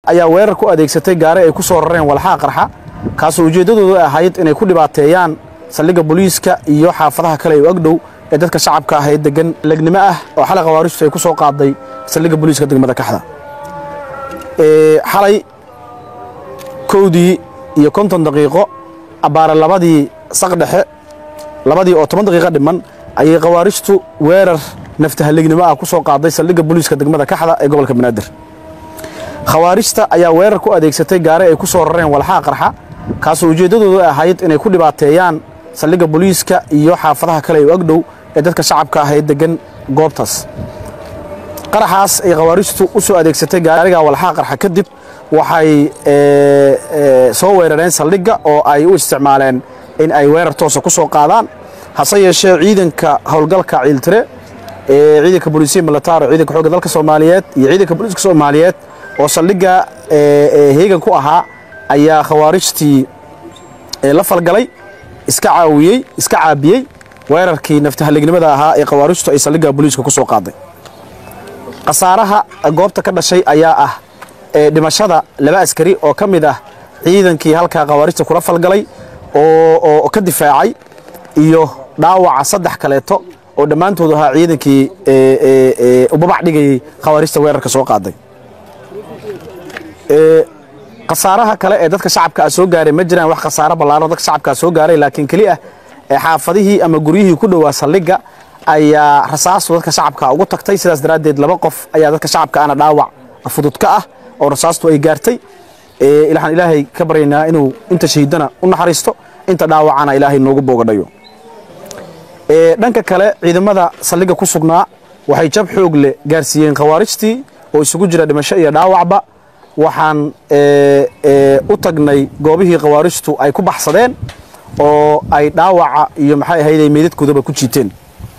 ayaa weerar ku adeegsatay gaari ay ku soo rareen walxaha qarxa kaasoo ujeeddadoodu ahayd inay ku dhibaateeyaan saldhigga booliiska iyo xaafadaha kale ee u agdhow ee dadka shacabka ah ee degan legnimo ah oo xalay khawaarijtu ay ku soo qaaday saldhigga booliiska degmada kaxda xalay kowdii iyo konton daqiiqo abbaare labadii saqdhexe labadii oo toban daqiiqo dhiman ayay khawaarijtu weerar naftahalegnimo ah ku soo qaaday saldhigga booliiska degmada kaxda ee gobolka banaadir khawaarijta ayaa weerar ku adeegsatay gaari ay ku soo rareen walxaha qarxa kaasoo ujeeddadoodu ahayd inay ku dhibaateeyaan saldhigga booliiska iyo xaafadaha kale ee u agdhow ee dadka shacabka ah ee degan goobtaas qaraxaas ay khawaarijtu u soo adeegsatay gaariga walxaha qarxa kadib waxay soo weerareen saldhigga oo ay u isticmaaleen in ay weerar toosa ku soo qaadaan hase yeeshee ciidanka howlgalka ciiltire ee ciidanka booliisiya militaar oo ciidanka xoogga dalka soomaaliyeed iyo ciidanka booliiska soomaaliyeed oo saldhigga heegan ku ahaa ayaa khawaarijtii la falgalay iska caawiyey iska caabiyey weerarkii naftahalegnimada ahaa ee khawaarijtu ay saldhigga booliiska ku soo qaaday khasaaraha goobta ka dhashay ayaa ah dhimashada laba askari oo ka mid ah ciidankii halkaa khawaarijta kula falgalay oo ka difaacay iyo dhaawaca saddex kaleeto oo dhammaantood ahaa ciidankii ubabac dhigayey khawaarijta weerarka soo qaaday khasaaraha kale ee dadka shacabka a soo gaaray ma jiraan wax khasaaro ballaaran dadka shacabkaa soo gaaray laakiin keli ah xaafadihii ama guryihii ku dhowaa saldhigga ayaa rasaastu dadka shacabka ugu tagtay sidaas daraaddeed laba qof ayaa dadka shacabka ana dhaawac fudud ka ah oo rasaastu ay gaartay waxaan ilaahay ka baryaynaa inuu inta shahiidana u naxariisto inta dhaawacana ilaahay noogu boogadhayo dhanka kale ciidamada saldhigga ku sugnaa waxay jab xoog leh gaarsiiyeen khawaarijtii oo isugu jira dhimasho iyo dhaawacba waxaan u tagnay goobihii khawaarijtu ay ku baxsadeen oo ay dhaawaca iyo maxay ahayday meydadkoodaba ku jiiteen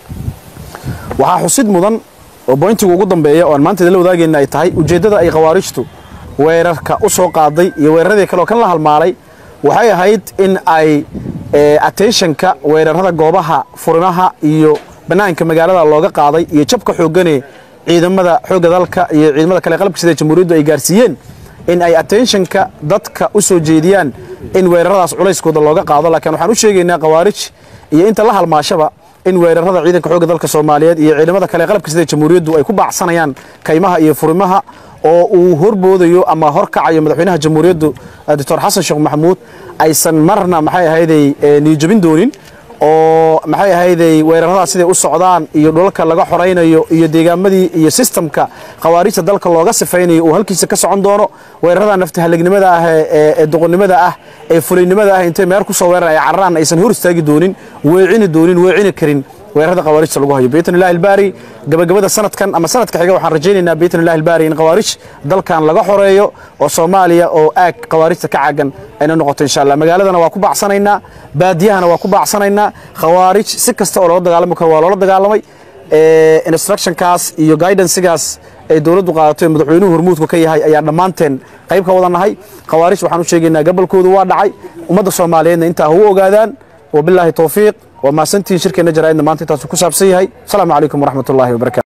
waxaa xusid mudan oo boyntiga ugu dambeeya oo aan maanta idinla wadaagayna ay tahay ujeeddada ay khawaarijtu weerarka u soo qaaday iyo weeraradii kale oo kan la halmaalay waxay ahayd in ay attentionka weerarada goobaha furimaha iyo bannaanka magaalada looga qaaday iyo jabka xooggane ciidamada xoogga dalka iyo ciidamada kale qalabka sida jamhuuriyaddu ay gaarsiiyeen in ay attentionka dadka u soo jeediyaan in weeraradaas culayskooda looga qaado laakiin waxaan u sheegaynaa khawaarij iyo inta la halmaashaba in weerarada ciidanka xoogga dalka soomaaliyeed iyo ciidamada kale qalabka sida jamhuuriyaddu ay ku baacsanayaan kaymaha iyo furimaha oo uu horboodayo ama horkacayo madaxweynaha jamhuuriyaddu doctor xasan sheekh maxamuud aysan marna maxay ahayday niyijabin doonin oo maxay ahayday weeraradaas siday u socdaan iyo dhulalka laga xoraynayo iyo deegaamadii iyo sistamka khawaarijta dalka looga sifaynayo uu halkiisa ka socon doono weerarada naftahalegnimada ah ee doqonnimada ah ee fulaynimada ah intay meer ku soo weeran ay cararaan aysan hor istaagi doonin weecini doonin weecini karin weerarada khawaarijta lagu hayo biidn illahi albaari gabagabada sanadkan ama sanadka xiga waxaan rajaynaynaa biidn illahi albaari in khawaarij dalkan laga xoreeyo oo soomaaliya oo aag khawaarijta ka caagan ayna noqoto insha allah magaaladana waa ku baacsanaynaa baadiyahana waa ku baacsanaynaa khawaarij si kasta oo loola dagaalami karo waa loola dagaalamay instructionkaas iyo guidancegaas ay dowladdu qaadato ee madaxweynuhu hormuudku ka yahay ayaa dhammaanteen qayb ka wada nahay khawaarij waxaan u sheegaynaa gabolkoodu waa dhacay ummadda soomaaliyeedna intaa ha u ogaadaan wabilaahi towfiiq waa mahadsantihiin shirkeenna jaraa'idna maanta intaasu ku saabsan yahay asalaamu calaykum waraxmat ullahi wabarakatu